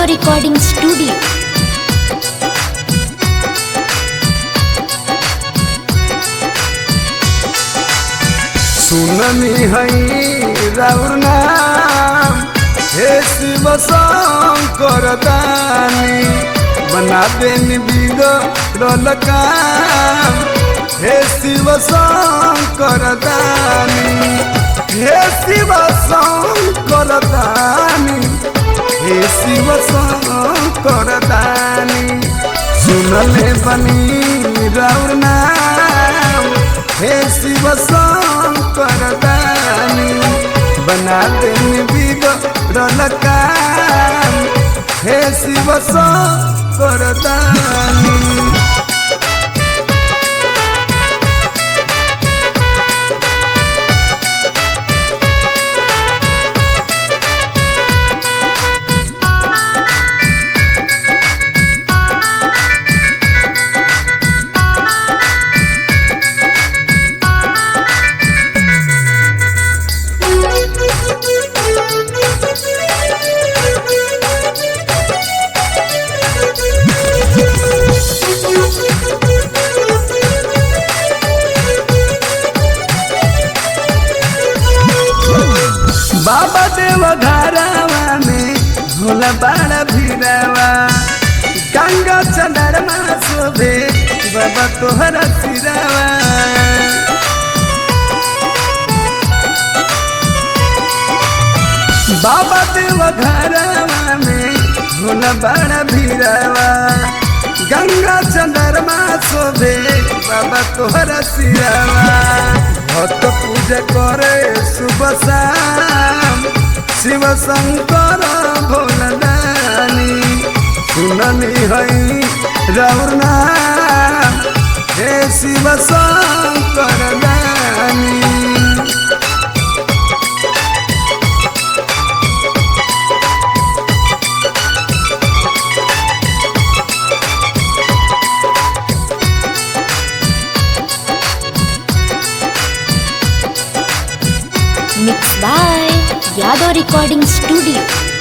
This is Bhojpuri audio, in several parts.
यादव रिकॉर्डिंग स्टूडियो सुननी हई राउर नाम हे शिव शंकर दानी बना देनी बिगड़ल काम हे शिव शंकर दानी हे शिव शंकर दानी हे शिव शंकर दानी सुनले बनी राउर नाम हे शिव शंकर दानी बना देनी बिगड़ल काम हे शिव शंकर दानी बाबा देव घरवा में भोला बाड़ा भीरवा गंगा चंदरमा शोभे बाबा तोहरा सिरवा बाबा देव घरवा में भोला बाड़ा भीरवा गंगा चंदरमा शोभे बाबा तोहरा सिरवा भक्त पूजा करे सुबह शाम शिव शंकर भोलदानी सुननी हई राउर नाम हे शिव शंकर दानी mix by Yadav recording studio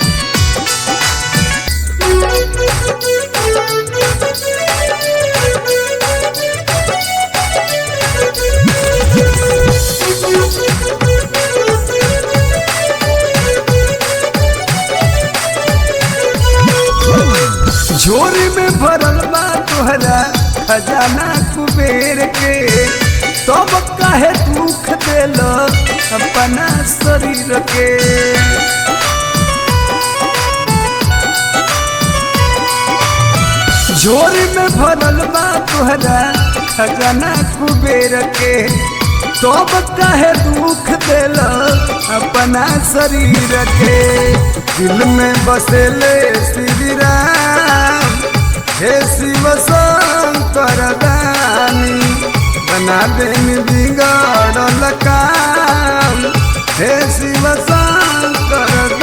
झोरी में भरल बा तोहरा खजाना कुबेर के तब काहे दुख देल अपना शरीर के झोरी में भरल बा तोहरा खजाना कुबेर के तब काहे दुख देल अपना शरीर के दिल में बसेले श्री राम हे शिव शंकर दानी बना देनी बिगड़ल काम हे शिव शंकर